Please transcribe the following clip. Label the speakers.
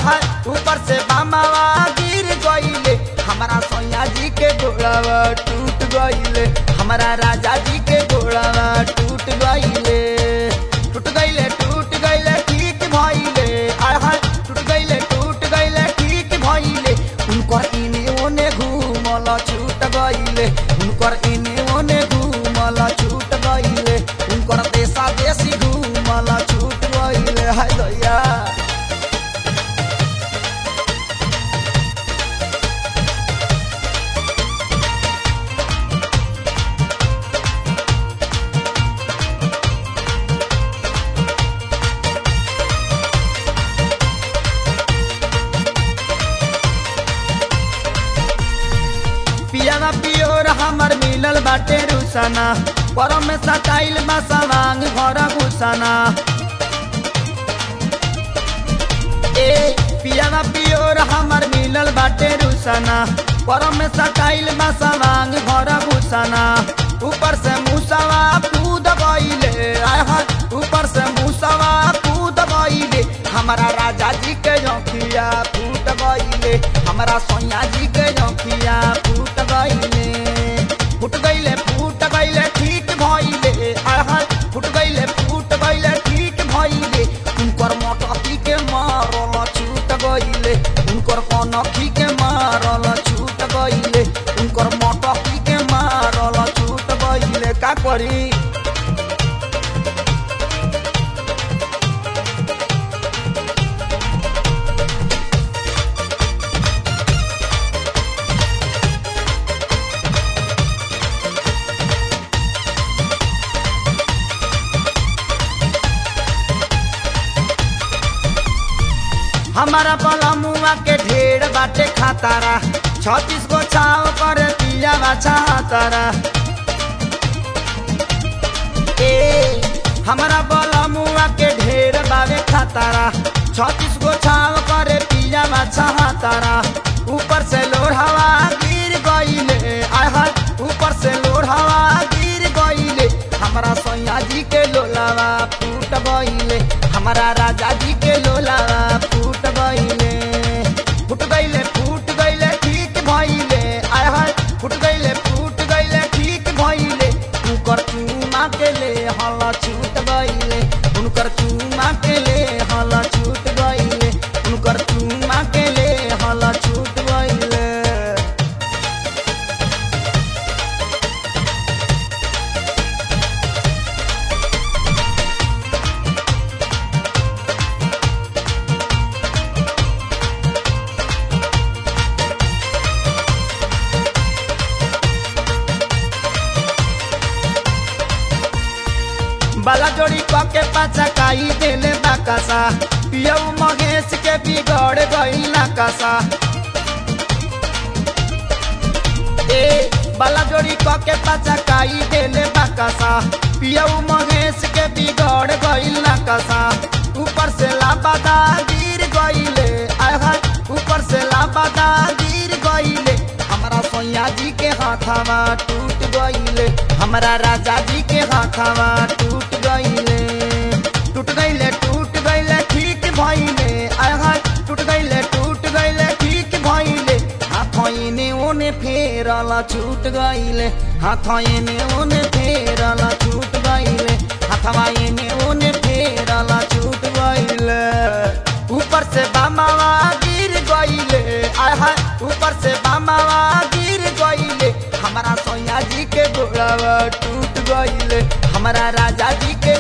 Speaker 1: हाय ऊपर से बामावा गिर गईले हमारा सोया जी के घोड़ावा टूट गईले हमारा राजा जी के घोड़ावा टूट गईले टूट गईले टूट गईले ठीक भइले आय हाय टूट गईले टूट गईले ठीक भइले उनकर इने ओने घूमल छूट गईले उनकर इने ओने घूमल छूट गईले उनकर देशा देशी घूमल छूट गईले हाय दैया पियावा पियोर हमर मिलल बाटे रुसना परम में सटाइल बा सवांग घर घुसना ए पियावा पियोर हमर मिलल बाटे रुसना परम में सटाइल बा सवांग घर घुसना ऊपर से मुसवा कूद गईले आय हाय ऊपर से मुसवा कूद गईले हमारा राजा जी के जोखिया फूट गईले हमारा सोया जी के जोखिया फूट गईले फूट गईले फूट गईले ठीक भइले आय हाय फूट गईले फूट गईले ठीक भइले उनकर मोटकी के मारल छूट गईले उनकर कनखी के मारल छूट गईले उनकर मोटकी के मारल छूट गईले का करी हमारा बलमुआ के ढेर बाटे खातारा छत्तीस गो छाव कर पिया बाछा तारा ए हमारा बलमुआ के ढेर बावे खातारा छत्तीस गो छाव करे पिया बाछा तारा ऊपर से लोर हवा गिर गईले आय हाय ऊपर से लोर हवा गिर गईले हमारा सैया जी के लोलावा फूट गईले हमारा राजा जी के लोलावा फूट गईले फूट गईले फूट गईले ठीक भइले आय हाय फूट गईले फूट गईले ठीक भइले उनकर चूमा के ले हल छूट गईले उनकर चूमा के ले हल छूट गईले उनकर चूमा के ले हल छूट गईले बाला जोड़ी क के पाचा काई देले बाकासा पियऊ महेश के बिगड़ गई नाकासा ए बाला जोड़ी क के पाचा काई देले बाकासा पियऊ महेश के बिगड़ गई नाकासा ऊपर से लापता गिर गईले आय हाय ऊपर से लापता गिर गईले हमारा सोया जी के हाथावा टूट गईले हमारा राजा जी के हाथावा टूट गईले टूट गईले टूट गईले ठीक भइले आय हाय टूट गईले टूट गईले ठीक भइले हाथ इने ओने फेरल छूट गईले हाथ इने ओने फेरल छूट गईले हाथवा इने ओने फेरल छूट गईले ऊपर से बामावा गिर गईले आय हाय ऊपर से बामावा गिर गईले हमारा सोया जी के घोड़ावा टूट गईले हमारा राजा जी के